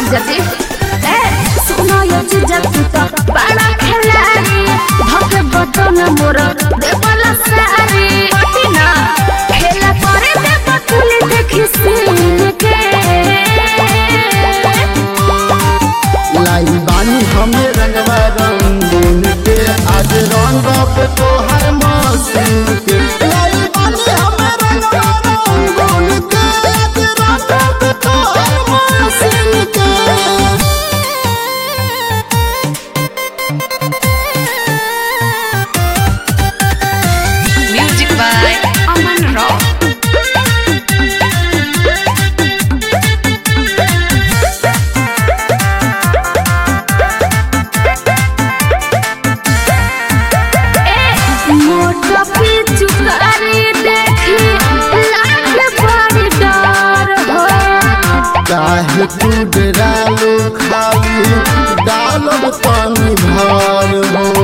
जीजा जी ए सुनो ये जीजा तू तो बड़ा खिलाड़ी धके बटन मोर देवला सारी पटिना खेला करे दे बकुली देखी सीन के लाई बानी हमें रंगवा रंगून के आज रंग पे तोहर मौसम के लाई बानी हमें रंगवा रंगून के आज रंग पे तोहर मौसम के म्यूजिक बाय अमन रॉक मोटा पिचु करी देखी लागे बड़ी डर हो चाहे तू डरालो खाली डालब पानी भर हो